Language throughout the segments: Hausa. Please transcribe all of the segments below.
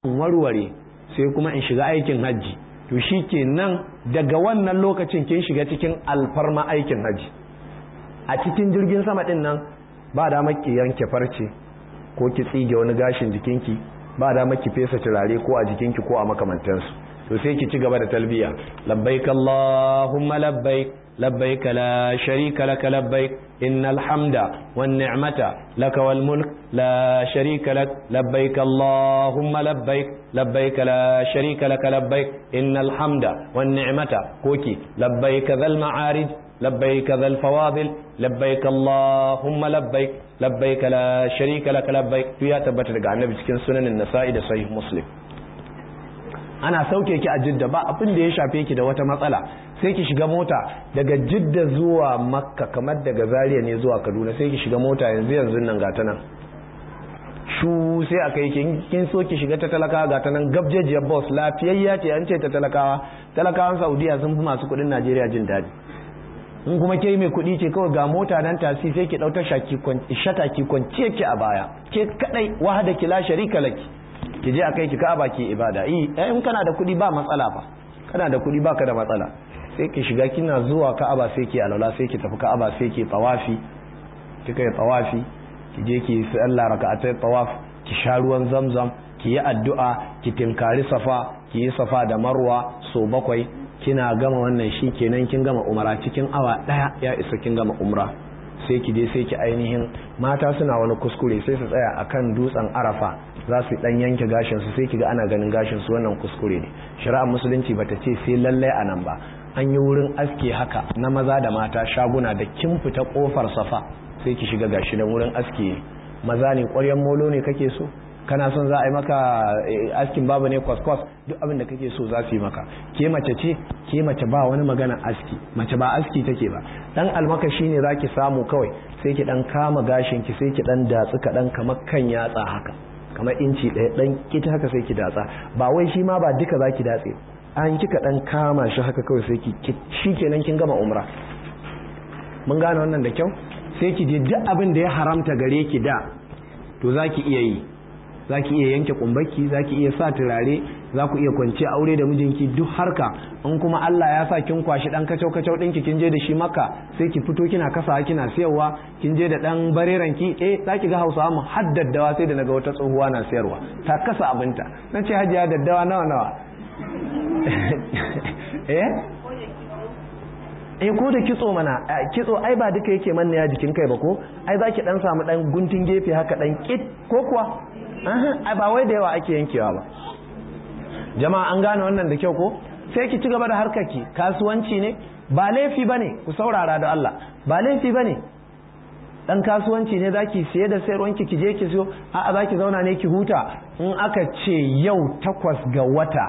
warware sai kuma in shiga aikin hajji to shi kenan daga wannan lokacin kin shiga cikin alfarma aikin hajji a cikin jirgin sama din nan ba da maki yanke farce ko ki tsige wani gashin jikinki ba da maki fesa turare ko a jikinki ko a makamantansu to sai ki ci gaba da talbiya labbaik allahumma labbaik labbaik la sharika laka labbaik innal hamda wan ni'mata laka wal mulk la sharika lak labbaik allahumma labbaik labbaik la sharika laka labbaik innal hamda wan ni'mata koki labbaik dhal ma'arij labbaik dhal fawadil labbaik allahumma labbaik labbaik la sharika laka labbaik ya tabbata daga annabi cikin sunanin nasa'i da sahih muslim ana sauke ki a jidda ba abin da ya shafe ki da wata matsala sai ki shiga mota daga jidda zuwa makka kamar daga zaria ne zuwa kaduna sai ki shiga mota yanzu yanzu nan gata nan shu sai aka yi kin so ki shiga ta talakawa gata nan gabjejiyar boss lafiyayya ce an ce ta talakawa talakawan saudiya sun fi masu kudin najeriya jin daɗi in kuma ke mai kuɗi ce kawai ga mota nan tasi sai ki ɗauta shata ki kwance ki a baya ke kadai wahada ki la sharika laki ki je akai ki ka'aba ki ibada eh in kana da kuɗi ba matsala ba kana da kuɗi baka da matsala sai ki shiga kina zuwa ka'aba sai ki alwala sai ki tafi ka'aba sai ki tawafi kika yi tawafi ki je ki sallah raka'atai tawaf ki sha ruwan zamzam ki yi addu'a ki tinkari safa ki yi safa da marwa so bakwai kina gama wannan shi kenan kin gama umara cikin awa daya ya isa kin gama umra sai ki je sai ki ainihin mata suna wani kuskure sai su tsaya akan dutsen arafa za su dan yanke gashin su sai kiga ana ganin gashin su wannan kuskure ne shari'ar musulunci bata ce sai lalle a nan ba an yi wurin aske haka na maza da mata shaguna da kin fita kofar safa sai ki shiga gashi da wurin aske maza ne ƙwaryan molo ne kake so kana son za a yi maka askin babu ne kwaskwas duk abin da kake so za su yi maka ke mace ce ke mace ba wani magana aski mace ba aski take ba dan almakashi ne zaki samu kawai sai ki dan kama gashin ki sai ki dan datsu kaɗan kamar kan yatsa haka kamar inci ɗaya dan kita haka sai ki datsa ba wai shi ma ba duka zaki datse an kika dan kama shi haka kawai sai ki shikenan kin gama umra mun gane wannan da kyau sai ki je duk abin da ya haramta gare ki da to zaki iya yi za ki iya yanke kumbaki za ki iya sa turare za ku iya kwance aure da mijinki duk harka in kuma Allah ya sa kin kwashi dan kacau kacau ɗinki kin je da shi maka sai ki fito kina kasa kina siyarwa kin je da dan bareran ki eh za ki ga Hausawa mu haddadawa sai da naga wata tsohuwa na siyarwa ta kasa abinta na ce hajiya daddawa nawa nawa eh eh ko da kitso mana kitso ai ba duka yake manne ya jikin kai ba ko ai zaki dan samu dan guntun gefe haka dan kit ko kuwa ai ba wai da yawa ake yankewa ba jama'a an gane wannan da kyau ko sai ki ci gaba da harkarki kasuwanci ne ba laifi bane ku saurara da Allah ba laifi bane dan kasuwanci ne zaki siye da sayarwanki ki je ki siyo a'a zaki zauna ne ki huta in aka ce yau takwas ga wata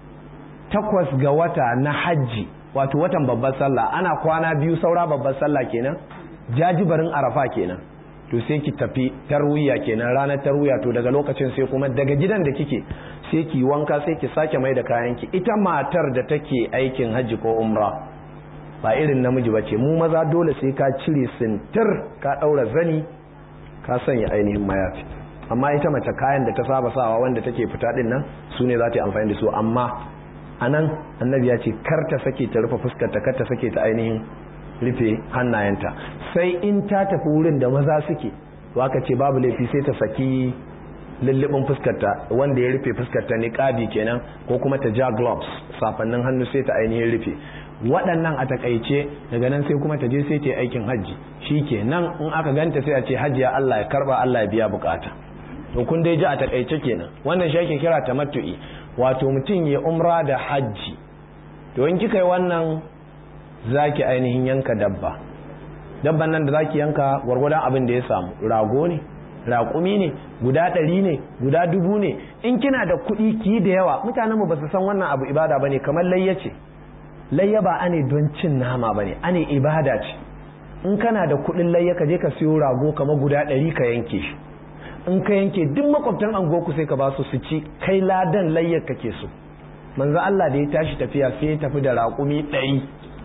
takwas ga wata na hajji wato watan babbar sallah ana kwana biyu saura babbar sallah kenan jajibarin arafa kenan to sai ki tafi tarwiya kenan ranar tarwiya to daga lokacin sai kuma daga gidan da kike sai ki wanka sai ki sake mai da kayanki ita matar da take aikin hajji ko umra ba irin namiji ba ce mu maza dole sai ka cire sintir ka daura zani ka sanya ainihin mayafi amma ita mace kayan da ta saba sawa wanda take fita din nan su ne za ta yi amfani da su amma a nan annabi ya ce kar ta sake ta rufe fuskarta kar ta sake ta ainihin rufe hannayenta sai in ta tafi wurin da maza suke waka ce babu laifi sai ta saki lullubin fuskarta wanda ya rufe fuskarta niqabi kenan ko kuma ta ja gloves safannin hannu sai ta ainihin rufe waɗannan a takaice daga nan sai kuma ta je sai ta yi aikin hajji shikenan in aka ganta sai a ce hajjiya Allah ya karba Allah ya biya bukata to kun dai ji a takaice kenan wannan shi ake kira tamattu'i wato mutum ya umra da hajji to in kika yi wannan zaki ainihin yanka dabba dabban nan da zaki yanka gwargwadon abin da ya samu rago ne raƙumi ne guda ɗari ne guda dubu ne in kina da kuɗi ki da yawa mutanen mu ba su san wannan abu ibada bane kamar layya ce layya ba ane don cin nama bane ane ibada ce in kana da kuɗin layya ka je ka siyo rago kamar guda ɗari ka yanke shi in ka yanke duk makwabtan angoku sai ka ba su su ci kai ladan layyar kake so manzo Allah da ya tashi tafiya sai ya tafi da raƙumi ɗari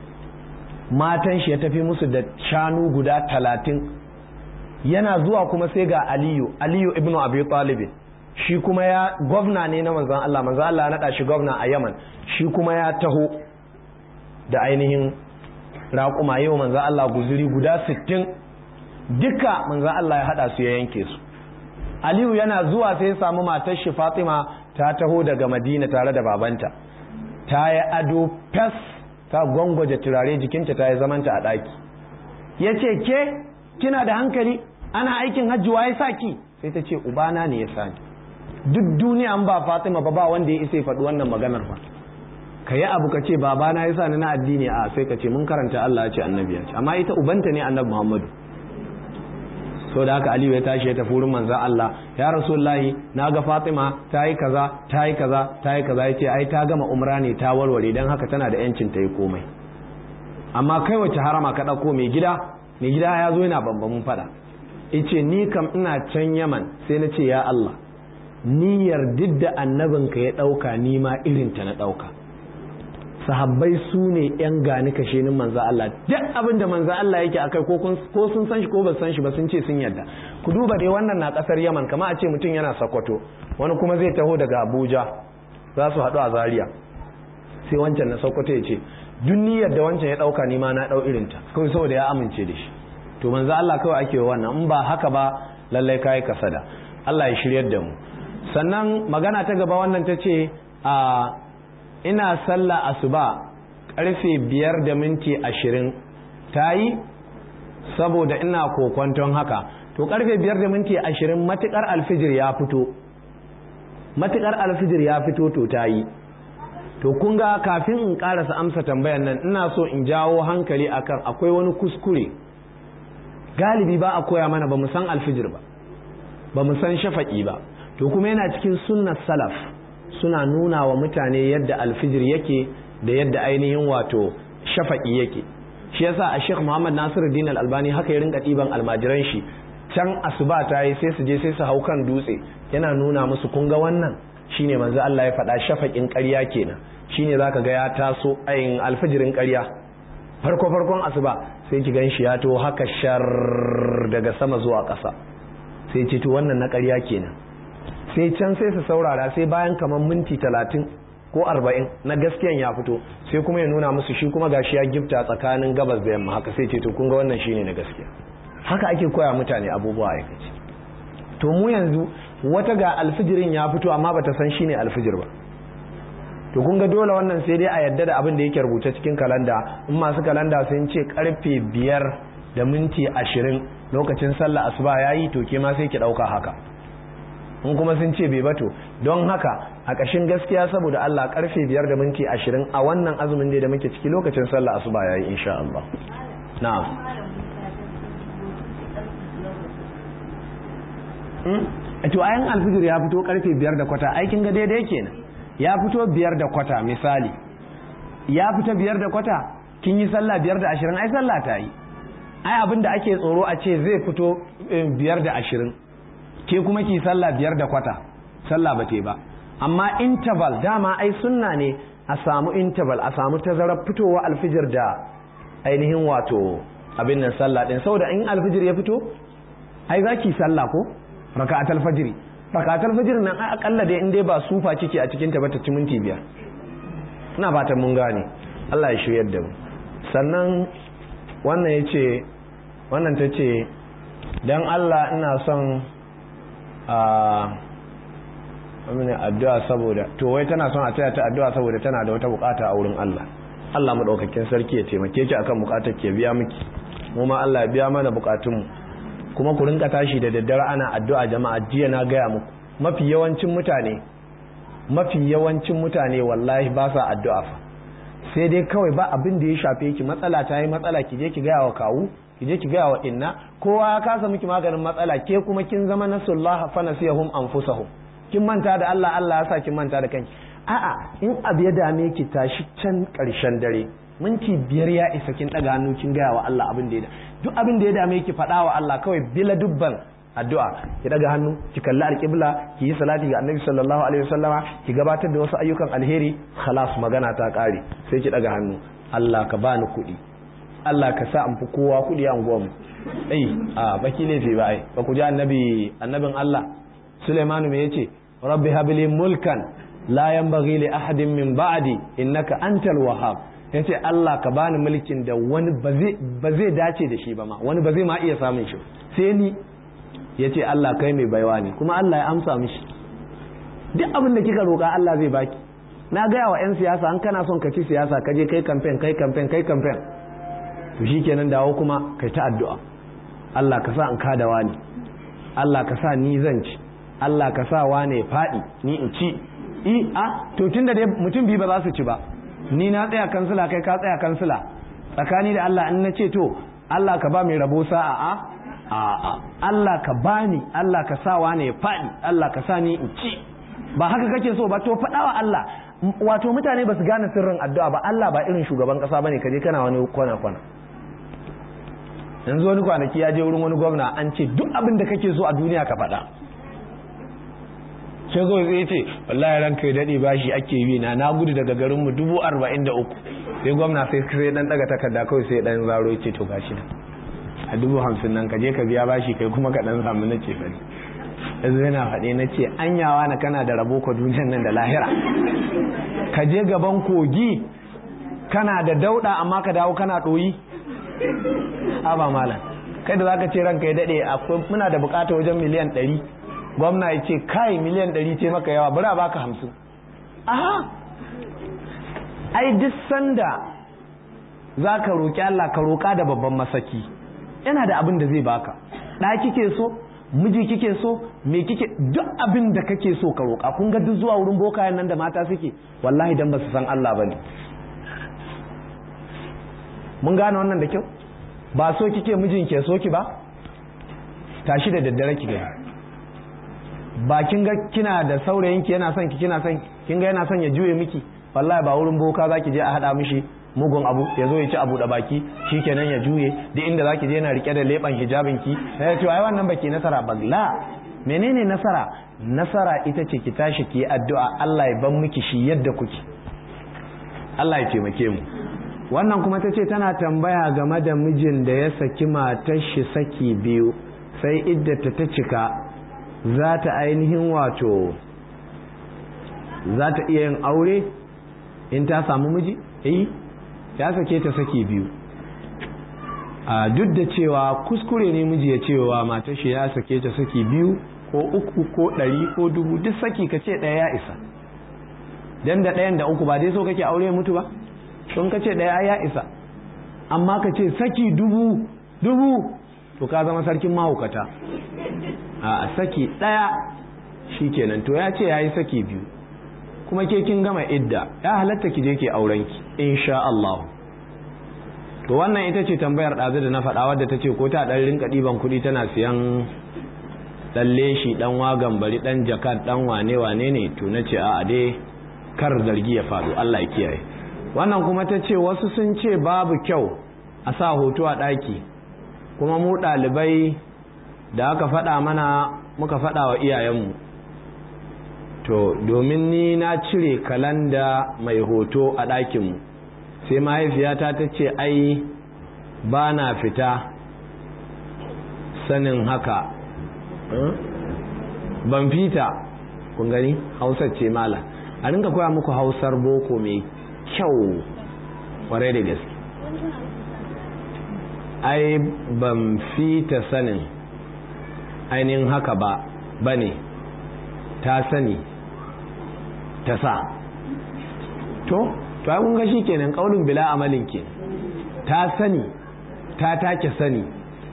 matan shi ya tafi musu da shanu guda talatin yana zuwa kuma sai ga aliyu aliyu ibnu abi talib shi kuma ya gwamna ne na manzan Allah manzan Allah ya naɗa shi gwamna a Yaman shi kuma ya taho da ainihin raƙuma yau manzan Allah guzuri guda sittin duka manzan Allah ya haɗa su ya yanke su Aliyu yana zuwa sai ya samu matar shi Fatima ta taho daga Madina tare da babanta ta yi ado fes ta gwangwaje turare jikinta ta yi zamanta a ɗaki ya ce ke kina da hankali ana aikin hajji wa ya sa ki sai ta ce ubana ne ya sani duk duniya an ba Fatima ba ba wanda ya isa ya faɗi wannan maganar fa ka yi abu ka ce babana ya sani na addini a sai ka ce mun karanta Allah ya ce annabi ya ce amma ita ubanta ne annabi Muhammadu so da haka Aliyu ya tashi ya tafi wurin manzon Allah ya Rasulullahi na ga Fatima ta yi kaza ta yi kaza ta yi kaza yace ai ta gama umra ne ta warware dan haka tana da yancin ta yi komai amma kai wace harama ka dauko mai gida mai gida ya zo yana bambamin fada yace ni kam ina can Yaman sai na ce ya Allah niyyar didda annabinka ya dauka ni ma irin ta na dauka sahabbai su ne yan gani kashenin manzo Allah duk abin da manzo Allah yake akai ko ko sun san shi ko ba san shi ba sun ce sun yarda ku duba dai wannan na kasar Yaman kama a ce mutum yana Sokoto wani kuma zai taho daga Abuja za su haɗu a Zaria sai wancan na Sokoto ya ce duk niyyar da wancan ya dauka ni ma na dau irin ta kawai saboda ya amince da shi to manzo Allah kawai ake wannan in ba haka ba lallai kai kasada Allah ya shiryar da mu sannan magana ta gaba wannan ta ce a ina sallah asuba karfe biyar da minti ashirin ta yi saboda ina kokwanton haka to karfe biyar da minti ashirin matukar alfijir ya fito matukar alfijir ya fito to ta yi to kun ga kafin in karasa amsa tambayan nan ina so in jawo hankali akan akwai wani kuskure galibi ba a koya mana ba mu san alfijir ba ba mu san shafaƙi ba to kuma yana cikin sunnar salaf suna nuna wa mutane yadda alfijir yake da yadda ainihin wato shafaƙi yake shi yasa a sheikh muhammad nasiruddin al-albani haka ya rinka ɗiban almajiran shi can asuba ta yi sai su je sai su hau kan dutse yana nuna musu kun ga wannan shine manzo Allah ya faɗa shafaƙin ƙarya kenan shine zaka ga ya taso ayin alfijirin ƙarya farko farkon asuba sai ki gan shi ya to haka shar daga sama zuwa ƙasa sai ce to wannan na ƙarya kenan sai can sai su saurara sai bayan kamar minti talatin ko arba'in na gaskiyan ya fito sai kuma ya nuna musu shi kuma gashi ya gifta tsakanin gabas da yamma haka sai ce to kun ga wannan shine na gaskiya haka ake koya mutane abubuwa aikace to mu yanzu wata ga alfijirin ya fito amma bata san shine alfijir ba to kun ga dole wannan sai dai a yadda da abin da yake rubuce cikin kalanda in masu kalanda sun ce karfe biyar da minti ashirin lokacin sallah asuba yayi to ke ma sai ki dauka haka in kuma sun ce bai bato don haka a ƙashin gaskiya saboda Allah karfe biyar da minti ashirin a wannan azumin da muke ciki lokacin sallah asuba yayi insha Allah na'am to ayan alfijir ya fito karfe biyar da kwata aikin ga daidai kenan ya fito biyar da kwata misali ya fita biyar da kwata kin yi sallah biyar da ashirin ai sallah ta yi ai abin da ake tsoro a ce zai fito biyar da ashirin ke kuma ki sallah biyar da kwata sallah ba ba amma interval dama ai sunna ne a samu interval a samu tazarar fitowa alfijir da ainihin wato abin nan sallah din saboda in alfijir ya fito ai za ki sallah ko raka'atul fajri raka'atul fajr nan ai akalla dai in dai ba sufa kike a cikin ta ba ta ci minti biyar ina fatan mun gane Allah ya shiryar da mu sannan wannan yace wannan tace dan Allah ina son a amina addu'a saboda to wai tana son a taya ta addu'a saboda tana da wata bukata a wurin Allah Allah madaukakin sarki ya taimake ki akan bukatar ki biya miki mu ma Allah ya biya mana bukatun mu kuma ku rinka tashi da daddare ana addu'a jama'a jiya na gaya muku mafi yawancin mutane mafi yawancin mutane wallahi ba sa addu'a fa sai dai kawai ba abin da ya shafe ki matsala ta yi matsala ki je ki gaya wa kawu ki je ki gaya wa inna kowa ya kasa miki maganin matsala ke kuma kin zama nasullaha fa nasiyahum anfusahum kin manta da Allah Allah ya sa kin manta da kanki a'a in abu ya dame ki tashi can karshen dare minti biyar ya isa kin daga hannu kin gaya wa Allah abin da ya duk abin da ya dame ki faɗa wa Allah kawai bila dubban addu'a ki daga hannu ki kalli alƙibla ki yi salati ga annabi sallallahu alaihi wasallama ki gabatar da wasu ayyukan alheri khalas magana ta ƙare sai ki daga hannu Allah ka bani kuɗi Allah ka sa an fi kowa kuɗi a unguwarmu ai a baki laifi ba ai ba ku ji annabi annabin Allah Sulaimanu me yace rabbi habli mulkan la yanbaghi li ahadin min ba'di innaka antal wahhab yace Allah ka bani mulkin da wani ba zai dace da shi ba ma wani ba zai ma iya samun shi sai ni yace Allah kai mai baiwa ne kuma Allah ya amsa mishi duk abin da kika roƙa Allah zai baki na gaya wa 'yan siyasa an kana son ka ci siyasa ka je kai kamfen kai kamfen kai kamfen to shikenan dawo kuma kai ta addu'a Allah ka sa in kada wani Allah ka sa ni zan ci Allah ka sa wane ya faɗi ni in ci i a to tunda dai mutum biyu ba za su ci ba ni na tsaya kansila kai ka tsaya kansila tsakani da Allah in na ce to Allah ka ba mai rabo sa'a a a Allah ka bani Allah ka sa wane ya faɗi Allah ka sa ni in ci ba haka kake so ba to faɗawa Allah wato mutane ba su gane sirrin addu'a ba Allah ba irin shugaban kasa bane kaje kana wani kwana kwana yanzu wani kwanaki ya je wurin wani gwamna an ce duk abin da kake so a duniya ka faɗa sai kawai zai ce wallahi ranka ya daɗe bashi ake yi na na gudu daga garin mu dubu arba'in da uku sai gwamna sai sai dan daga takarda kawai sai dan zaro ya ce to gashi nan a dubu hamsin nan ka je ka biya bashi kai kuma ka dan samu na ce fari yanzu yana faɗe na ce anyawa na kana da rabo ka duniyan nan da lahira ka je gaban kogi kana da dauɗa amma ka dawo kana ɗoyi ba malam kai da zaka ce ranka ya daɗe akwai muna da bukata wajen miliyan ɗari gwamna ya ce kai miliyan ɗari ce maka yawa bari a baka hamsin aha ai duk sanda za ka roƙi Allah ka roƙa da babban masaki yana da abin da zai baka ɗa kike so miji kike so me kike duk abin da kake so ka roƙa kun ga duk zuwa wurin bokayen nan da mata suke wallahi dan ba su san Allah bane mun gane wannan da kyau ba so kike mijin ke so ki ba tashi da daddare ki gani ba kin ga kina da saurayin ki yana son ki kina son kin ga yana son ya juye miki wallahi ba wurin boka zaki je a hada mishi mugun abu ya zo ya ci abu da baki shikenan ya juye duk inda zaki je yana rike da leban hijabin ki sai ce ai wannan baki nasara ba la menene nasara nasara ita ce ki tashi ki addu'a Allah ya ban miki shi yadda kuke Allah ya taimake mu wannan kuma ta ce tana tambaya game da mijin da ya saki matar shi saki biyu sai iddata ta cika za ta ainihin wato za ta iya yin aure in ta samu miji eh ya sake ta saki biyu a duk da cewa kuskure ne miji ya cewa matar shi ya sake ta saki biyu ko uku ko ɗari ko dubu duk saki ka ce ɗaya ya isa dan da ɗayan da uku ba dai so kake aure mutu ba sun ka ce ɗaya ya isa amma ka ce saki dubu dubu to ka zama sarkin mahaukata a saki ɗaya shi kenan to ya ce ya yi saki biyu kuma ke kin gama idda ya halatta ki je ke aurenki insha Allah to wannan ita ce tambayar ɗazu da na faɗa wadda ta ce ko ta ɗan rinka ɗiban kuɗi tana siyan ɗan leshi ɗan wagan bari ɗan jakad ɗan wane wane ne to na ce a dai kar zargi ya faɗo Allah ya kiyaye wannan kuma ta ce wasu sun ce babu kyau a sa hoto a ɗaki kuma mu ɗalibai da aka faɗa mana muka faɗa wa iyayenmu to domin ni na cire kalanda mai hoto a ɗakinmu sai mahaifiyata ta ce ai ba na fita sanin haka ban fita kun gani hausar ce mala a rinka koya muku hausar boko mai kyau kwarai da gaske ai ban fita sanin ainihin haka ba ba ne ta sani ta sa to to kun ga kenan kaulin bila amalin ke ta sani ta take sani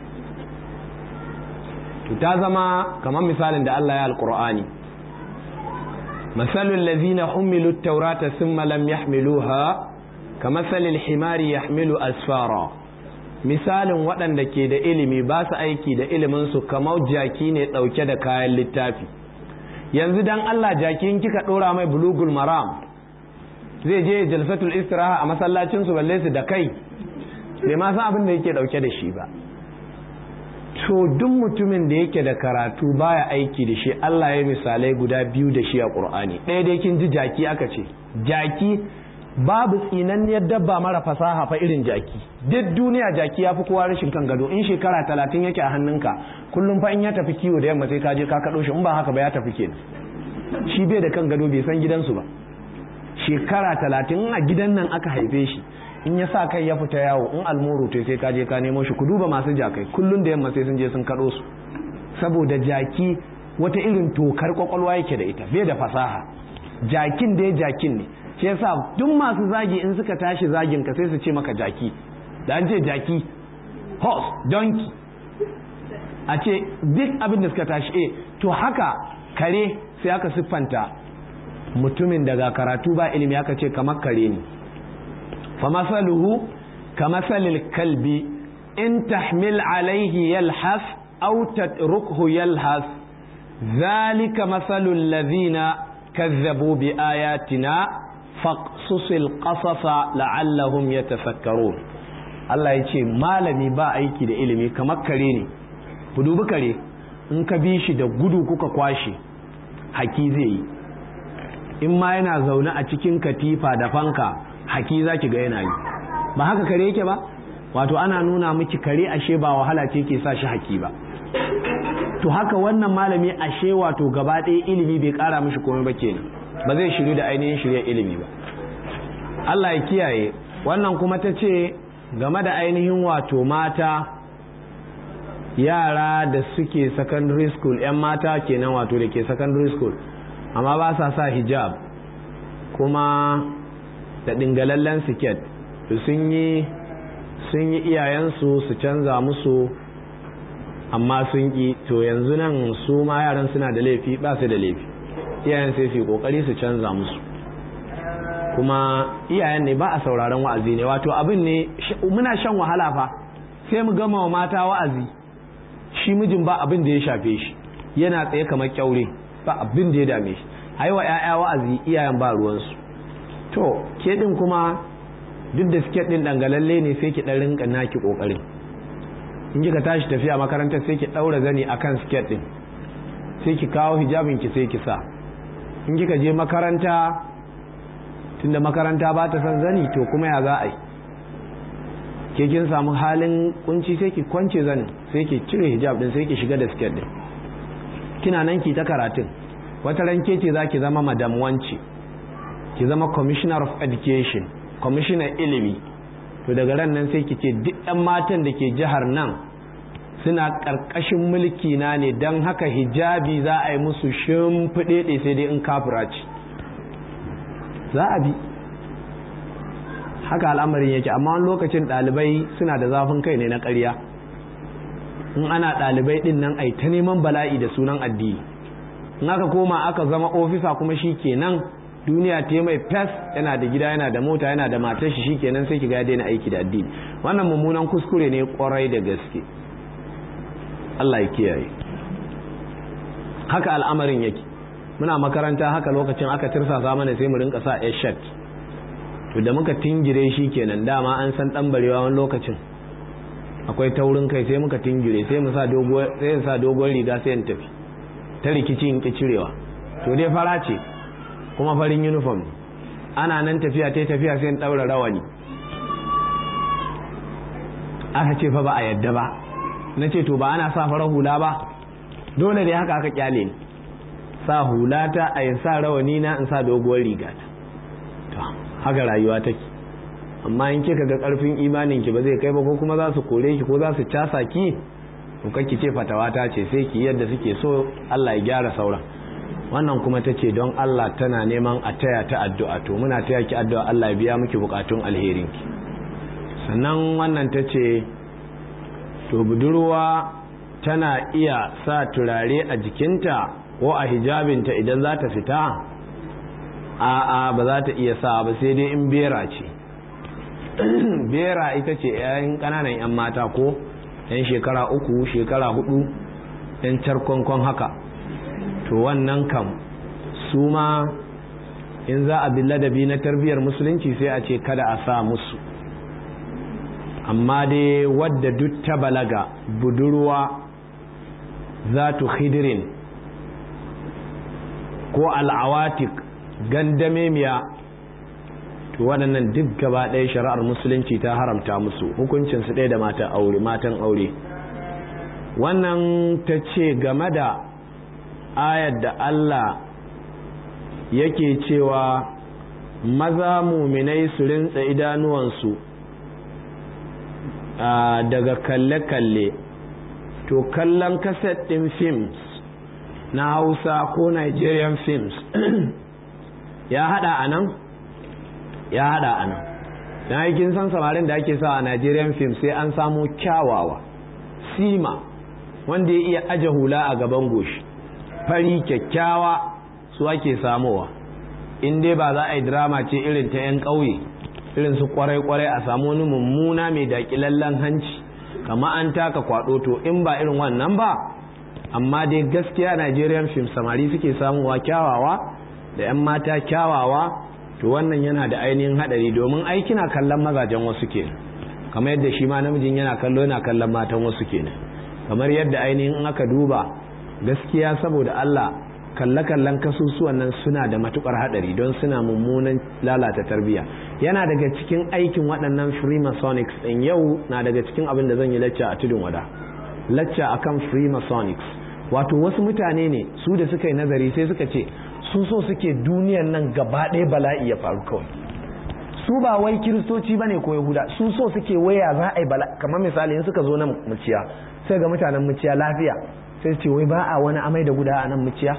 to ta zama kamar misalin da Allah ya alqur'ani masalul ladzina humilu at-taurata thumma lam yahmiluha kamathalil himari yahmilu asfara misalin waɗanda ke da ilimi ba su aiki da ilimin su kamar jaki ne ɗauke da kayan littafi yanzu dan Allah jakin kika dora mai bulugul maram zai je jalsatul istiraha a masallacin su balle su da kai bai ma san abin da yake dauke da shi ba to duk mutumin da yake da karatu baya aiki da shi Allah ya misalai guda biyu da shi a Qur'ani ɗaya dai kin ji jaki aka ce jaki babu tsinanniyar dabba mara fasaha fa irin jaki duk duniya jaki ya fi kowa rashin kan gado in shekara talatin yake a hannunka kullum fa in ya tafi kiwo da yamma sai ka je ka kaɗo shi in ba haka ba ya tafi kenan shi bai da kan gado bai san gidansu ba shekara talatin a gidan nan aka haife shi in ya sa kai ya fita yawo in almuru to sai ka je ka nemo shi ku duba masu jakai kullun da yamma sai sun je sun kaɗo su saboda jaki wata irin tokar kwakwalwa yake da ita bai da fasaha jakin da ya jakin ne shi yasa duk masu zagi in suka tashi zagin ka sai su ce maka jaki da an ce jaki horse donkey a ce duk abin da suka tashi eh to haka kare sai aka siffanta mutumin daga karatu ba ilimi aka ce kamar kare ne fa masaluhu ka masalil kalbi in tahmil alaihi yalhas aw tatrukhu yalhas zalika masalul ladhina kazzabu bi ayatina faqsusil qasasa la'allahum yatafakkarun Allah ya ce malami ba aiki da ilimi kamar kare ne ku dubi kare in ka bi shi da gudu kuka kwashe haki zai yi in ma yana zaune a cikin katifa da fanka haki za ki ga yana yi ba haka kare yake ba wato ana nuna miki kare ashe ba wahala ce ke sa shi haki ba to haka wannan malami ashe wato gaba ɗaya ilimi bai ƙara mishi komai ba kenan ba zai shiru da ainihin shirya ilimi ba Allah ya kiyaye wannan kuma ta ce game da ainihin wato mata yara da suke secondary school 'yan mata kenan wato da ke secondary school amma ba sa sa hijab kuma da dingalallen siket sun yi sun yi iyayensu su canza musu amma sun ƙi to yanzu nan su ma yaran suna da laifi ba su da laifi iyayen sai su yi kokari su canza musu kuma iyayen ne ba a sauraron wa'azi ne wato abin ne muna shan wahala fa sai mu gama wa mata wa'azi shi mijin ba abin da ya shafe shi yana tsaye kamar kyaure ba abin da ya dame shi ai wa ƴaƴa wa'azi iyayen ba ruwansu to ke din kuma duk da siket din dangalalle ne sai ki dan rinka naki kokarin in kika tashi tafiya makarantar sai ki daura zani akan siket din sai ki kawo hijabin ki sai ki sa in kika je makaranta tunda makaranta ba ta son zani to kuma ya za a yi ke kin samu halin kunci sai ki kwance zanin sai ki cire hijab din sai ki shiga da siket din kina nan ki ta karatun wata ranke ce za ki zama madam wance ki zama commissioner of education commissioner ilimi to daga ran nan sai ki ce duk ɗan matan da ke jihar nan suna ƙarƙashin mulki na ne don haka hijabi za a yi musu shimfiɗe sai dai in kafira ce za a bi haka al'amarin yake amma wani lokacin ɗalibai suna da zafin kai ne na ƙarya in ana ɗalibai ɗin nan ai ta neman bala'i da sunan addini in aka koma aka zama ofisa kuma shi kenan duniya ta mai fes yana da gida yana da mota yana da matar shi shikenan sai ki ga daina aiki da addini wannan mummunan kuskure ne kwarai da gaske Allah ya kiyaye haka al'amarin yake muna makaranta haka lokacin aka tirsasa mana sai mu rinka sa shirt to da muka tingire shi kenan dama an san dan barewa wani lokacin akwai taurin kai sai muka tingire sai mu sa doguwar sai sa doguwar riga sai in tafi ta rikici in ki cirewa to dai fara ce kuma farin uniform ana nan tafiya ta tafiya sai in daura rawani aka ce fa ba a yadda ba na ce to ba ana sa farar hula ba dole dai haka aka kyale ni sa hula ta a yin sa rawani na in sa doguwar riga ta to haka rayuwa take amma in kika ga karfin imanin ki ba zai kai ba ko kuma za su kore ki ko za su casa ki to kake ce fatawa ta ce sai ki yadda suke so Allah ya gyara sauran wannan kuma ta ce don Allah tana neman a taya ta addu'a to muna taya ki addu'a Allah ya biya miki bukatun alherinki sannan wannan ta ce to budurwa tana iya sa turare a jikinta ko a hijabinta idan za ta fita a'a ba za ta iya sa ba sai dai in bera ce bera ita ce 'yan ƙananan 'yan mata ko 'yan shekara uku shekara hudu 'yan carkonkon haka to wannan kam su ma in za a bi ladabi na tarbiyyar musulunci sai a ce kada a sa musu amma dai wadda duk ta balaga budurwa za tu khidirin ko al'awatik gandamemiya to waɗannan duk gaba ɗaya shari'ar musulunci ta haramta musu hukuncinsu ɗaya da matan aure matan aure wannan ta ce game da ayar da Allah yake cewa maza muminai su rintsa idanuwansu daga kalle-kalle to kallon kaset ɗin films na hausa ko nigerian films ya hada a nan ya hada a nan don aikin san samarin da ake sa a nigerian films sai an samu kyawawa sima wanda ya iya aje hula a gaban goshi fari kyakkyawa su ake samowa in dai ba za a yi drama ce irin ta 'yan ƙauye irin su kwarai-kwarai a samu wani mummuna mai daƙilallen hanci kama an taka kwaɗo to in ba irin wannan ba amma dai gaskiya nigerian film samari suke samuwa kyawawa da 'yan mata kyawawa to wannan yana da ainihin haɗari domin ai kina kallon mazajen wasu kenan kamar yadda shi ma namijin yana kallo yana kallon matan wasu kenan kamar yadda ainihin in aka duba gaskiya saboda Allah kalle-kallen kasusuwan nan suna da matukar hadari don suna mummunan lalata tarbiyya yana daga cikin aikin waɗannan freemasonics ɗin yau na daga cikin abin da zan yi lacca a tudun wada lacca akan freemasonics wato wasu mutane ne su da suka yi nazari sai suka ce su so suke duniyan nan gaba ɗaya bala'i ya faru kawai su ba wai kiristoci ba ne ko yahuda su so suke waya za a yi bala kamar misali in suka zo nan muciya sai ga mutanen muciya lafiya sai ce wai ba a wani amai da guda a nan muciya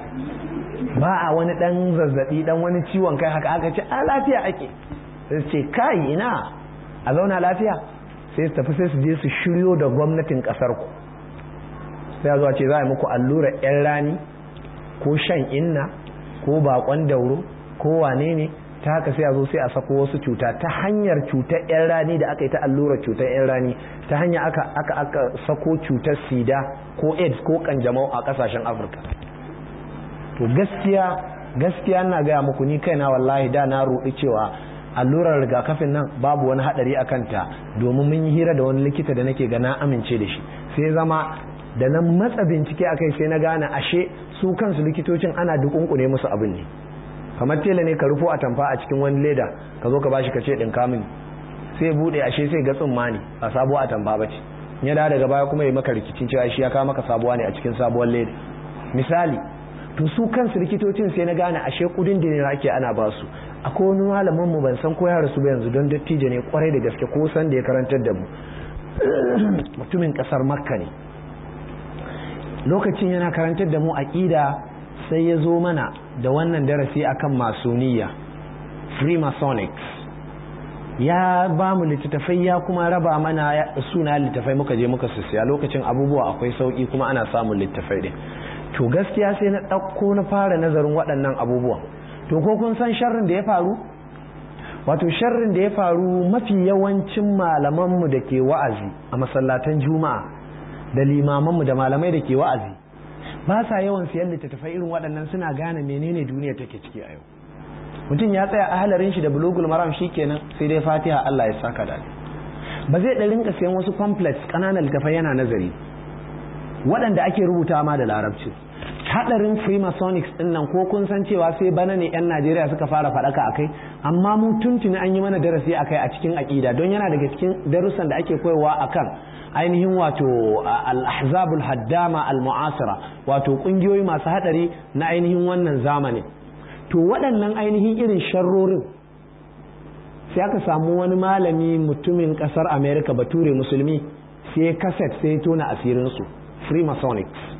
ba a wani dan zazzabi dan wani ciwon kai haka aka ce a lafiya ake sai ce kai ina a zauna lafiya sai su tafi sai su je su shiryo da gwamnatin kasar ku sai zuwa ce za a yi muku allura yan rani ko shan inna ko bakon dauro ko wane ne ta haka sai a zo sai a sako wasu cuta ta hanyar cutar yan rani da aka yi ta allura cutar yan rani ta hanya aka aka aka sako cutar sida ko aids ko kanjamau a kasashen afirka to gaskiya gaskiya na gaya muku ni kaina wallahi da na roɗi cewa allurar rigakafin nan babu wani hadari a kanta domin mun yi hira da wani likita da nake ga na amince da shi sai zama da nan matsa bincike akai sai na gane ashe su kansu likitocin ana dukunkune musu abin ne kamar tela ne ka rufo a tamfa a cikin wani leda ka zo ka bashi ka ce ɗinka mini sai bude ashe sai ga tsumma ne ba sabuwa a tamfa ba ce ya da daga baya kuma ya maka rikicin cewa shi ya kawo maka sabuwa ne a cikin sabuwar leda misali to su kansu likitocin sai na gane ashe kudin da ne ake ana ba su akwai wani malamin mu ban san ko ya rasu ba yanzu don dattijo ne kwarai da gaske ko san da ya karantar da mu mutumin kasar makka ne lokacin yana karantar da mu aqida sai ya zo mana da wannan darasi akan masoniya freemasonics ya ba mu littattafai ya kuma raba mana suna littattafai muka je muka siya lokacin abubuwa akwai sauki kuma ana samun littattafai din to gaskiya sai na ɗauko na fara nazarin waɗannan abubuwan to ko kun san sharrin da ya faru wato sharrin da ya faru mafi yawancin malamanmu da ke wa'azi a masallatan juma'a da limamanmu da malamai da ke wa'azi ba sa yawan siyan littattafai irin waɗannan suna gane menene duniya take ciki a yau mutum ya tsaya ahalarin shi da bulugul maram kenan sai dai fatiha Allah ya saka da ba zai da rinka siyan wasu pamphlets ƙananan littattafai yana nazari waɗanda ake rubuta ma da larabci hadarin freemasonics din nan ko kun san cewa sai bana ne yan Najeriya suka fara faɗaka akai amma mu tuntuni an yi mana darasi akai a cikin aƙida don yana daga cikin darussan da ake koyarwa akan ainihin wato al-ahzabul haddama al-mu'asira wato kungiyoyi masu hadari na ainihin wannan zamani to waɗannan ainihin irin sharrorin sai aka samu wani malami mutumin ƙasar America bature musulmi sai kaset sai tona asirinsu freemasonics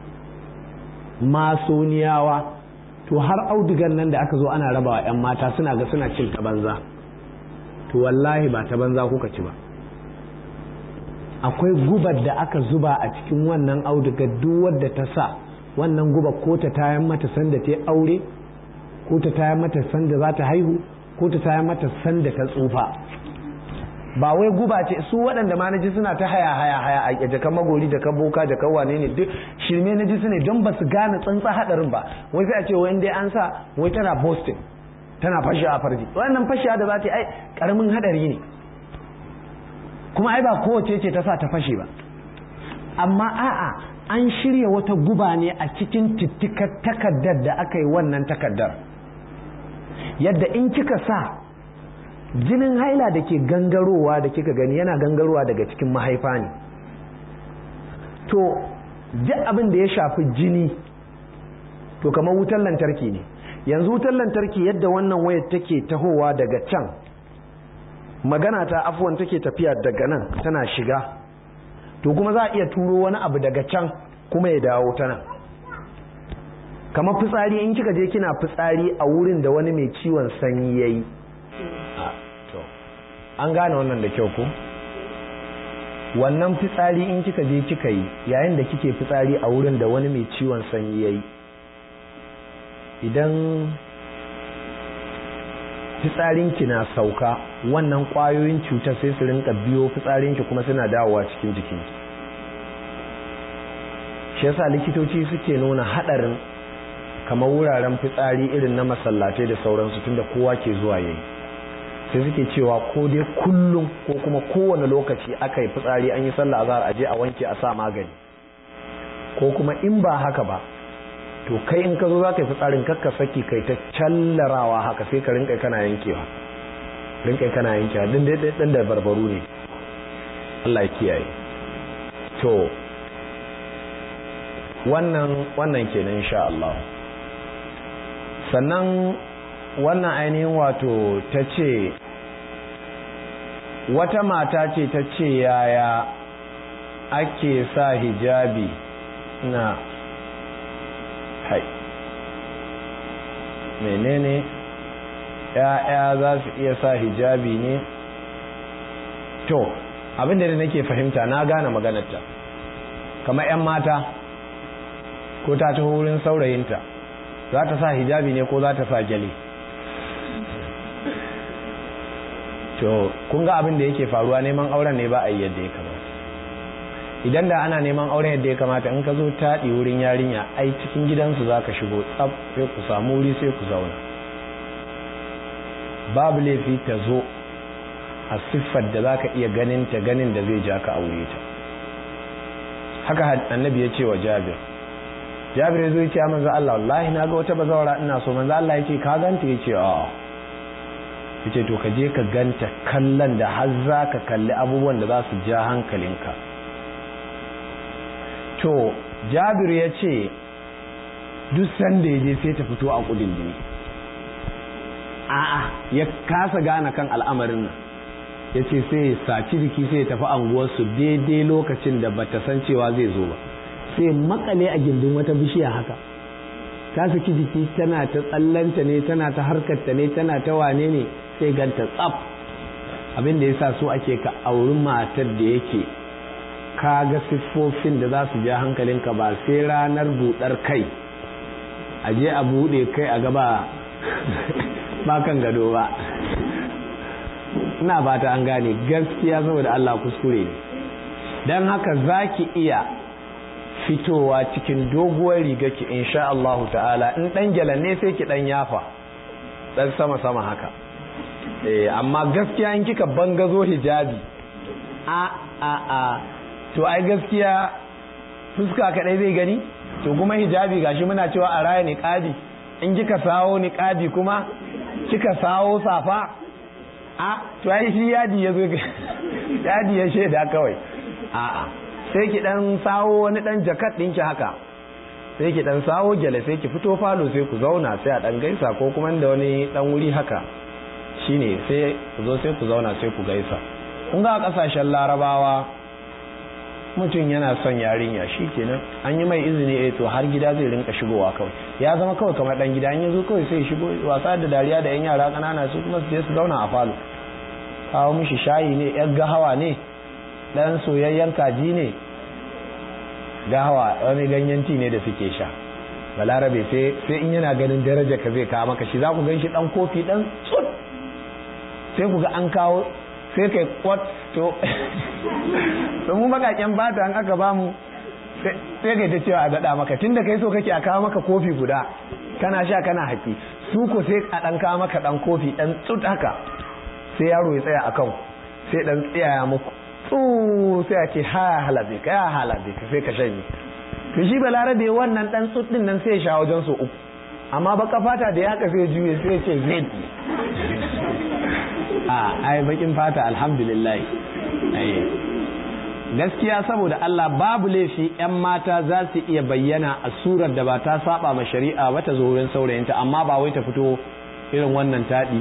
masoniyawa to har audigan nan da aka zo ana rabawa 'yan mata suna ga suna cin ta banza to wallahi ba ta banza kuka ci ba akwai gubar da aka zuba a cikin wannan auduga duk wadda ta sa wannan guba ko ta tayan mata sanda ta aure ko ta tayan mata sanda za ta haihu ko ta tayan mata sanda ta tsufa ba wai guba ce su waɗanda ma naji suna ta haya haya haya a jakan magori jakan boka jakan wane ne duk shirme naji su ne don ba su gane tsantsa hadarin ba wai sai a ce wai dai an sa wai tana boston tana fashi a farji wannan fashi da za ta yi ai karamin hadari ne kuma ai ba kowace ce ta sa ta fashe ba amma a'a an shirya wata guba ne a cikin tittikar takaddar da aka yi wannan takaddar yadda in kika sa jinin haila da ke gangarowa da kika gani yana gangarowa daga cikin mahaifa ne to duk abin da ya shafi jini to kamar wutar lantarki ne yanzu wutar lantarki yadda wannan wayar take tahowa daga can magana ta afuwan take tafiya daga nan tana shiga to kuma za a iya turo wani abu daga can kuma ya dawo ta nan kamar fitsari in kika je kina fitsari a wurin da wani mai ciwon sanyi ya yi an gane wannan da kyau ko wannan fitsari in kika je kika yi yayin da kike fitsari a wurin da wani mai ciwon sanyi ya yi idan fitsarinki na sauka wannan kwayoyin cutar sai su rinka biyo fitsarinki kuma suna dawowa cikin jikinki shi yasa likitoci suke nuna hadarin kamar wuraren fitsari irin na masallatai da sauransu tunda kowa ke zuwa yayi sai suke cewa ko dai kullum ko kuma kowane lokaci aka yi fitsari an yi sallah azhar aje a wanke a sa magani ko kuma in ba haka ba to kai in ka zo za ka yi fitsarin kakka saki kai ta callarawa haka sai ka rinka kana yankewa rinka kana yankewa din dai dan da barbaru ne Allah ya kiyaye to wannan wannan kenan insha Allah sannan wannan ainihin wato ta ce wata mata ce ta ce yaya ake sa hijabi na hai menene ya'ya za su iya sa hijabi ne to abinda da nake fahimta na gane maganarta kamar 'yan mata ko ta taho wurin saurayinta za ta sa hijabi ne ko za ta sa gyale to kun ga abin da yake faruwa neman auren ne ba a yi yadda ya kamata idan da ana neman auren yadda ya kamata in ka zo taɗi wurin yarinya ai cikin gidansu za ka shigo tsab sai ku samu wuri sai ku zauna babu laifi ta zo a siffar da za ka iya ganin ta ganin da zai ja ka aure ta haka annabi ya ce wa jabir jabir ya zo ya ce manzo Allah wallahi na ga wata bazawara ina so manzo Allah ya ce ka ganta ya ce a ya ce to ka je ka ganta kallon da har za ka kalli abubuwan da za su ja hankalinka to jabir ya ce duk sanda ya je sai ta fito a kudin jini a'a ya kasa gane kan al'amarin nan ya ce sai ya saci jiki sai ya tafi anguwarsu daidai lokacin da bata san cewa zai zo ba sai makale a gindin wata bishiya haka ta saki jiki tana ta tsallanta ne tana ta harkarta ne tana ta wane ne sai ganta tsaf abin da ya sa so ake ka auri matar da yake ka ga siffofin da za su ja hankalinka ba sai ranar buɗar kai a je a buɗe kai a gaba ba kan gado ba ina fata an gane gaskiya saboda Allah kuskure ne don haka za ki iya fitowa cikin doguwar riga ki insha Allah ta'ala in dan gyalan ne sai ki dan yafa dan sama sama haka eh amma gaskiya in kika bangazo hijabi a a a to ai gaskiya fuska kadai zai gani to kuma hijabi gashi muna cewa a raya niqabi in kika sawo niqabi kuma kika sawo safa a to ai shi yadi yazo yadi ya sheda kawai a a sai ki dan sawo wani dan jakat ɗinki haka sai ki dan sawo gyale sai ki fito falo sai ku zauna sai a dan gaisa ko kuma da wani dan wuri haka shine sai ku zo sai ku zauna sai ku gaisa kun ga kasashen larabawa mutum yana son yarinya kenan an yi mai izini eh to har gida zai rinka shigowa kawai ya zama kawai kamar dan gida in yazo kawai sai shigo wasa da dariya da yan yara kanana su kuma su je su zauna a falo kawo mishi shayi ne yar gahawa ne dan soyayyen kaji ne gahawa wani ganyen ti ne da suke sha balarabe sai sai in yana ganin daraja ka zai kawo maka shi za ku gan shi dan kofi dan tsut sai ku ga an kawo sai kai kwat to to mu bakaken fata an aka bamu sai kai ta cewa a daɗa maka tunda kai so kake a kawo maka kofi guda kana sha kana haƙi su ko sai a ɗan kawo maka ɗan kofi ɗan tsut haka sai yaro ya tsaya a kan sai ɗan tsaya muku tsu sai a ce ha halabe ka ya halabe ka sai ka shanye to shi balarabe wannan ɗan tsut ɗin nan sai ya sha wajen so uku amma baka fata da ya haka sai juye sai ya ce zai a ai bakin fata alhamdulillah ai gaskiya saboda Allah babu laifi 'yan mata za su iya bayyana a surar da ba ta saba ma shari'a ba ta zo wurin saurayinta amma ba wai ta fito irin wannan taɗi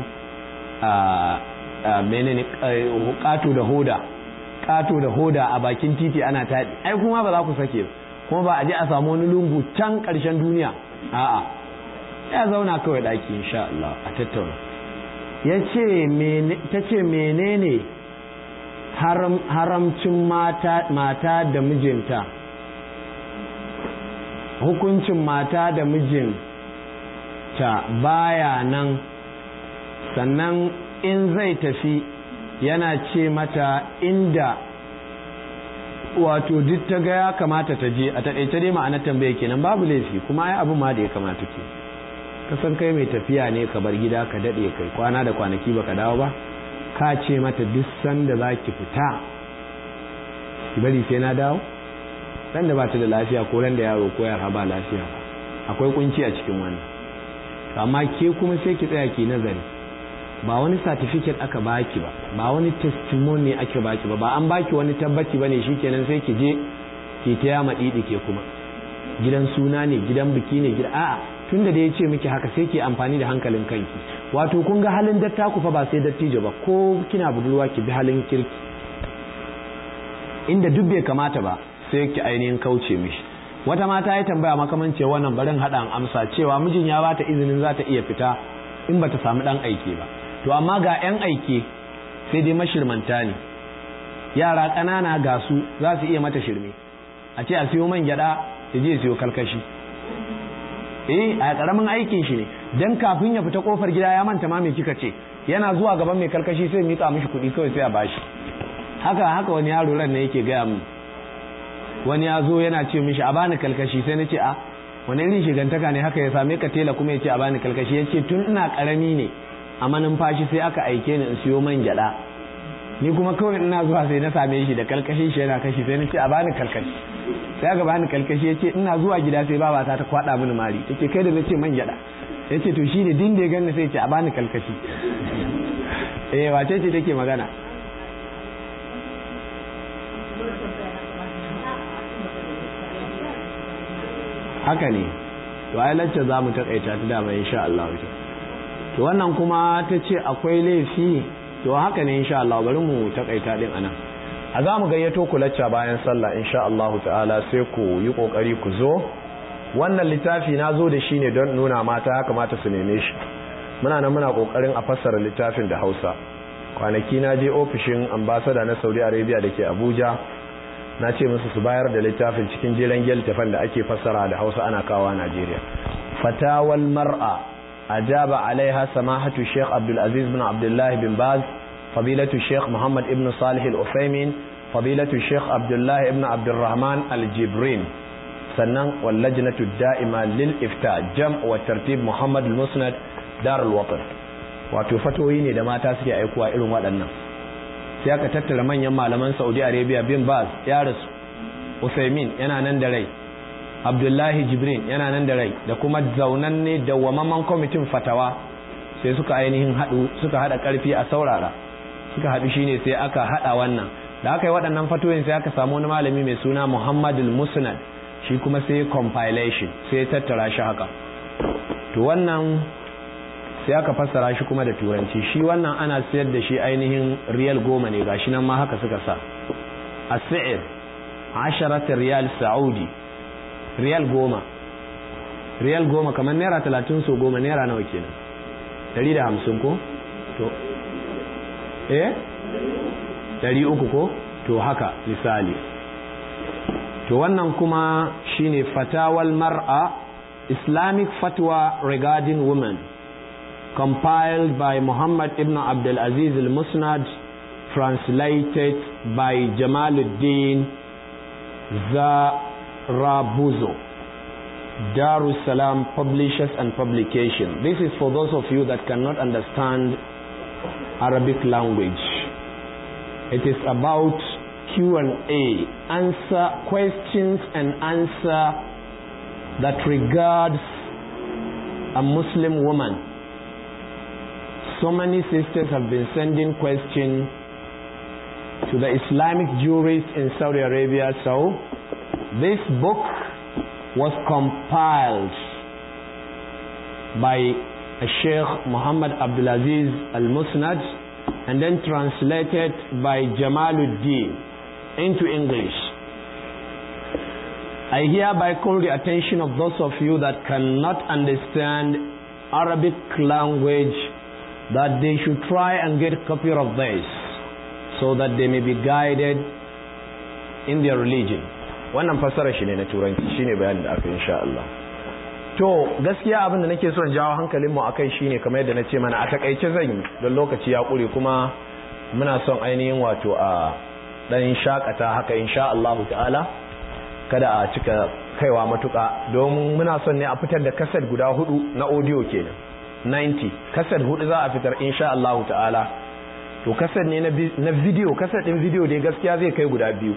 a menene ƙato da hoda ƙato da hoda a bakin titi ana taɗi ai kuma ba za ku sake kuma ba a je a samu wani lungu can ƙarshen duniya a'a ya zauna kawai ɗaki insha Allah a tattauna ya ce ta ce menene haramcin mata da mijinta hukuncin mata da mijinta baya nan sannan in zai tafi yana ce mata inda wato duk ta ga ya kamata ta je a taƙaice dai ma'anar tambaye kenan babu laifi kuma ai abin ma da ya kamata ke kasan kai mai tafiya ne ka bar gida ka daɗe kai kwana da kwanaki baka dawo ba ka ce mata duk sanda za ki fita ki bari sai na dawo ran da ba ta da lafiya ko ran da yaro ko yara ba lafiya ba akwai kunci a cikin wannan amma ke kuma sai ki tsaya ki nazari ba wani certificate aka baki ba ba wani testimony ake baki ba ba an baki wani tabbaci bane shikenan sai ki je ki ta yama didi ke kuma gidan suna ne gidan biki ne gida a'a tunda da ya ce miki haka sai ki amfani da hankalin kanki wato kun ga halin dattaku fa ba sai dattijo ba ko kina budurwa ki bi halin kirki inda duk bai kamata ba sai ki ainihin kauce mishi wata mata ya tambaya makamance wannan barin haɗa amsa cewa mijin ya bata izinin za ta iya fita in bata samu ɗan aike ba to amma ga 'yan aike sai dai mashirmanta ne yara ƙanana ga su za su iya mata shirme a ce a siyo man gyaɗa ya je siyo kalkashi eh a ƙaramin aikin shi ne dan kafin ya fita kofar gida ya manta ma me kika ce yana zuwa gaban mai kalkashi sai mika mishi kuɗi kawai sai a bashi haka haka wani yaro ran ne yake gaya min wani ya zo yana ce mishi a bani kalkashi sai na ce a wani irin shigantaka ne haka ya same ka tela kuma ya ce a bani kalkashi ya ce tun ina karami ne a manumfashi sai aka aike ni in siyo man gyada ni kuma kawai ina zuwa sai na same shi da kalkashin shi yana kashi sai na ce a bani kalkashi sai aka bani kalkashi ya ce ina zuwa gida sai babata ta kwada mini mari ta ce kai da na ce man gyada ya ce to shi ne din da ya ganna sai ce a bani kalkashi eh wace ce take magana haka ne to ai lacce za mu takaita ta dama insha Allah to wannan kuma ta ce akwai laifi to haka ne insha Allah bari mu takaita din anan a za mu gayyato ku lacca bayan sallah insha Allah ta'ala sai ku yi kokari ku zo wannan littafi na zo da shi ne don nuna mata ya kamata su neme shi muna nan muna kokarin a fassara littafin da Hausa kwanaki na je ofishin ambasada na Saudi Arabia da ke Abuja na ce musu su bayar da littafin cikin jiran littafin da ake fassara da Hausa ana kawo Najeriya fatawal mar'a ajaba alaiha samahatu Sheikh Abdul Aziz bin Abdullah bin Baz fadilatu Sheikh Muhammad ibn Salih al-Uthaymeen fadilatu Sheikh Abdullah ibn Abdurrahman al-Jibrin sannan wallajnatu da'ima lil ifta jam wa tartib Muhammad al-Musnad dar al-Watan wato fatoyi ne da mata suke aikuwa irin waɗannan sai aka tattara manyan malaman Saudi Arabia bin Baz ya rasu Usaimin yana nan da rai Abdullahi Jibrin yana nan da rai da kuma zaunanne da wamaman kwamitin fatawa sai suka ainihin haɗu suka haɗa ƙarfi a saurara suka haɗu shine sai aka haɗa wannan da aka yi waɗannan fatoyin sai aka samu wani malami mai suna Muhammadul Musnad shi kuma sai compilation sai tattara shi haka to wannan sai aka fassara shi kuma da turanci shi wannan ana sayar da shi ainihin riyal goma ne gashi nan ma haka suka sa as-sa'ir 10 riyal saudi riyal goma riyal goma kamar naira talatin so goma naira nawa kenan dari da hamsin ko to eh dari uku ko to haka misali to wannan kuma shine fatawal mar'a islamic fatwa regarding women compiled by Muhammad ibn Abdul Aziz al-Musnad translated by Jamaluddin Zarabuzo Darussalam Publishers and Publication this is for those of you that cannot understand Arabic language it is about Q&A answer questions and answer that regards a Muslim woman so many sisters have been sending questions to the Islamic jurists in Saudi Arabia. So, this book was compiled by Sheikh Muhammad Abdulaziz Al-Musnad and then translated by Jamaluddin into English. I hereby call the attention of those of you that cannot understand Arabic language that they should try and get a copy of this so that they may be guided in their religion. Wannan fassara shi ne na turanci shine bayanin da aka insha Allah. To gaskiya abin da nake son jawo hankalin mu akai shine kamar yadda nace mana a takaice zan yi don lokaci ya kure kuma muna son ainihin wato a dan shakata haka insha Allah ta'ala kada a cika kaiwa matuka don muna son ne a fitar da kasar guda hudu na audio kenan 90 kasar hudu za a fitar insha Allah ta'ala to kasar ne na video kasar din video dai gaskiya zai kai guda biyu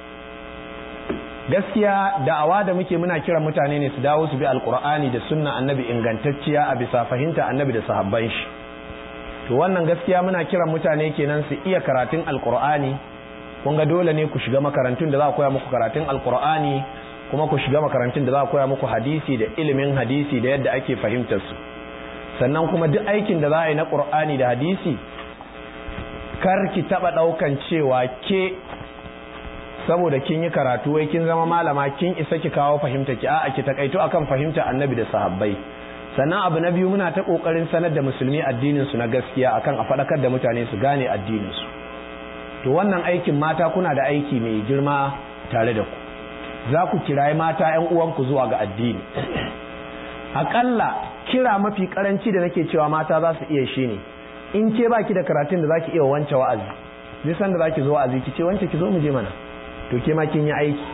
gaskiya da'awa da muke muna kiran mutane ne su dawo su bi alkur'ani da sunna annabi ingantacciya a bisa fahimta annabi da sahabban shi to wannan gaskiya muna kiran mutane kenan su iya karatun alkur'ani kun ga dole ne ku shiga makarantun da za a koya muku karatun alkur'ani kuma ku shiga makarantun da za a koya muku hadisi da ilimin hadisi da yadda ake fahimtar su sannan kuma duk aikin da za a yi na qur'ani da hadisi kar ki taba daukan cewa ke saboda kin yi karatu wai kin zama malama kin isa ki kawo fahimta ki a'a ki takaito akan fahimta annabi da sahabbai sannan abu na biyu muna ta kokarin sanar da musulmi addinin su na gaskiya akan a fadakar da mutane su gane addinin su to wannan aikin mata kuna da aiki mai girma tare da ku za ku kirayi mata yan uwanku zuwa ga addini akalla kira mafi karanci da nake cewa mata za su iya shi ne in ke baki da karatun da zaki iya wance wa'azi nisan da zaki zo wa'azi ki ce wance ki zo mu je mana to ke ma kin yi aiki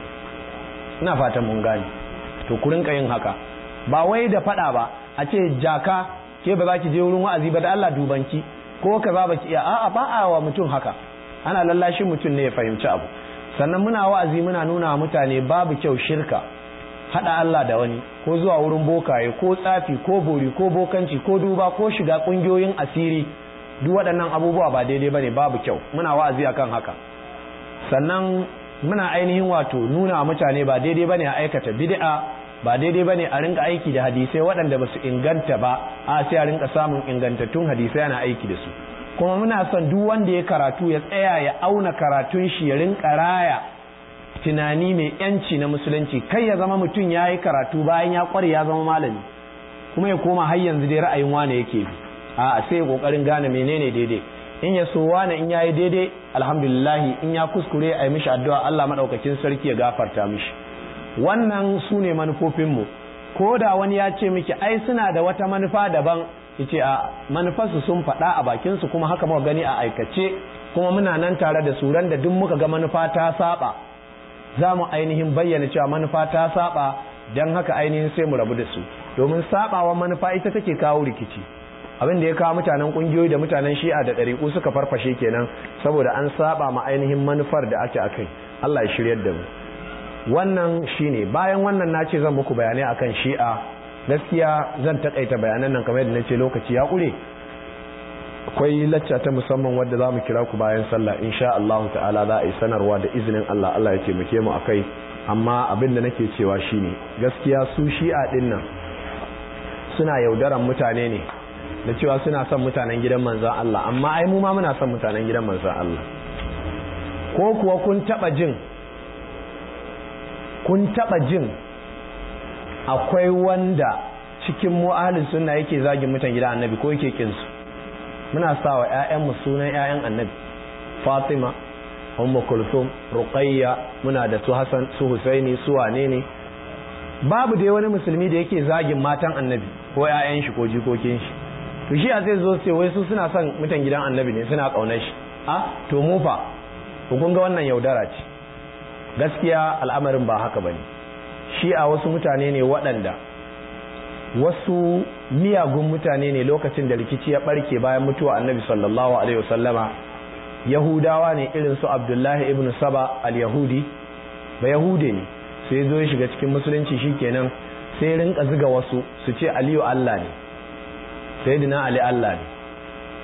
ina fatan mun gane to ku rinka yin haka ba wai da fada ba a ce jaka ke ba za ki je wurin wa'azi ba da Allah dubanki ko kaza ba ki iya a'a ba a wa mutum haka ana lallashin mutum ne ya fahimci abu sannan muna wa'azi muna nuna wa mutane babu kyau shirka hada Allah da wani ko zuwa wurin bokaye ko tsafi ko bori ko bokanci ko duba ko shiga kungiyoyin asiri duk waɗannan abubuwa ba daidai bane babu kyau muna wa'azi akan haka sannan muna ainihin wato nuna mutane ba daidai bane a aikata bid'a ba daidai bane a rinka aiki da hadisai waɗanda ba su inganta ba a sai a rinka samun ingantattun hadisai ana aiki da su kuma muna son duk wanda ya karatu ya tsaya ya auna karatun shi ya rinka raya tunani mai yanci na musulunci kai ya zama mutum ya yi karatu bayan ya kware ya zama malami kuma ya koma har yanzu dai ra'ayin wane yake bi a sai ya kokarin gane menene daidai in ya so wane in yayi daidai alhamdulillah in ya kuskure a yi mishi addu'a Allah madaukakin sarki ya gafarta mishi wannan su ne manufofinmu ko da wani ya ce miki ai suna da wata manufa daban yace a manufarsu sun faɗa a bakinsu kuma haka muka gani a aikace kuma muna nan tare da su ran da duk muka ga manufa ta saba za mu ainihin bayyana cewa manufa ta saba don haka ainihin sai mu rabu da su domin sabawa manufa ita take kawo rikici abin da ya kawo mutanen kungiyoyi da mutanen shi'a da ɗariƙu suka farfashe kenan saboda an saba ma ainihin manufar da ake akai Allah ya shiryar da mu wannan shine bayan wannan na ce zan muku bayanai akan shi'a gaskiya zan takaita bayanan nan kamar yadda na ce lokaci ya ƙure akwai lacca ta musamman wadda za mu kira ku bayan sallah insha Allah ta'ala za a yi sanarwa da izinin Allah Allah ya taimake mu akai amma abin da nake cewa shine gaskiya su shi'a din nan suna yaudaran mutane ne da cewa suna son mutanen gidan manzan Allah amma ai mu ma muna son mutanen gidan manzan Allah ko kuwa kun taba jin kun taba jin akwai wanda cikin mu ahlus sunna yake zagin mutan gidan annabi ko yake kin su muna sa wa ƴaƴanmu sunan ƴaƴan annabi Fatima Ummu Kulthum Ruqayya muna da su Hassan su Husaini su wane ne babu dai wani musulmi da yake zagin matan annabi ko ƴaƴan shi ko jikokin shi to shi a zai zo sai wai su suna son mutan gidan annabi ne suna kaunar shi a to mu fa to kun ga wannan yaudara ce gaskiya al'amarin ba haka bane shi a wasu mutane ne waɗanda wasu miyagun mutane ne lokacin da rikici ya barke bayan mutuwa annabi sallallahu alaihi wasallama yahudawa ne irin su abdullahi ibn saba al-yahudi ba yahude ne sai zo ya shiga cikin musulunci shikenan sai rinka ziga wasu su ce aliyu allah ne sayyidina ali allah ne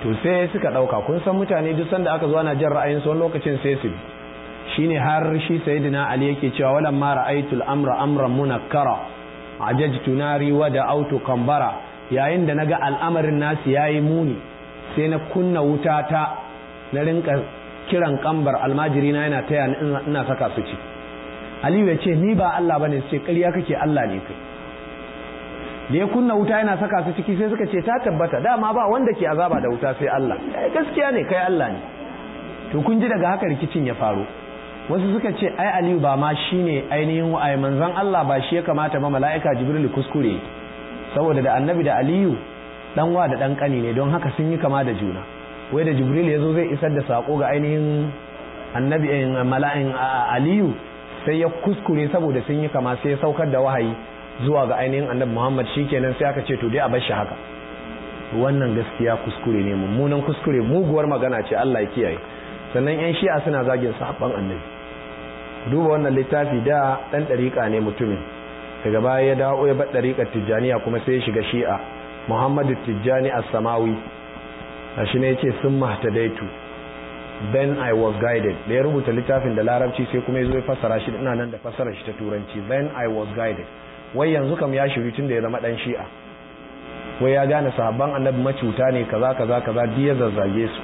to sai suka ɗauka kun san mutane duk sanda aka zo ana jan ra'ayin wani lokacin sai su shine har shi sayyidina ali yake cewa walan ma ra'aytul amra amran munakkara ajajtu nari wa da autu kambara yayin da naga al'amarin nasu yayi muni sai na kunna wuta ta na rinka kiran kambar almajiri na yana taya ina saka su ci aliyu ya ce ni ba Allah bane sai ƙarya kake Allah ne kai da ya kunna wuta yana saka su ciki sai suka ce ta tabbata dama ba wanda ke azaba da wuta sai Allah eh gaskiya ne kai Allah ne to kun ji daga haka rikicin ya faru wasu suka ce ai Aliyu ba ma shine ainihin wa'ai manzon Allah ba shi ya kamata ba mala'ika Jibril kuskure saboda da Annabi da Aliyu dan wa da dan kani ne don haka sun yi kama da juna wai da Jibril ya zo zai isar da sako ga ainihin Annabi mala'in Aliyu sai ya kuskure saboda sun yi kama sai ya saukar da wahayi zuwa ga ainihin annabi Muhammad shikenan sai aka ce to dai a bar shi haka wannan gaskiya kuskure ne mummunan kuskure muguwar magana ce Allah ya kiyaye sannan yan shi'a suna zagin sahabban annabi duba wannan littafi da dan dariƙa ne mutumin daga baya ya dawo ya bar dariƙar tijjaniya kuma sai ya shiga shi'a Muhammadu Tijjani as-Samawi shi ne yace sun mahtadaitu then I was guided da ya rubuta littafin da larabci sai kuma ya zo ya fassara shi ina nan da fassarar shi ta turanci then I was guided wai yanzu kam ya shiru tun da ya zama dan shi'a wai ya gane sahabban annabi macuta ne kaza kaza kaza duk ya zazzage su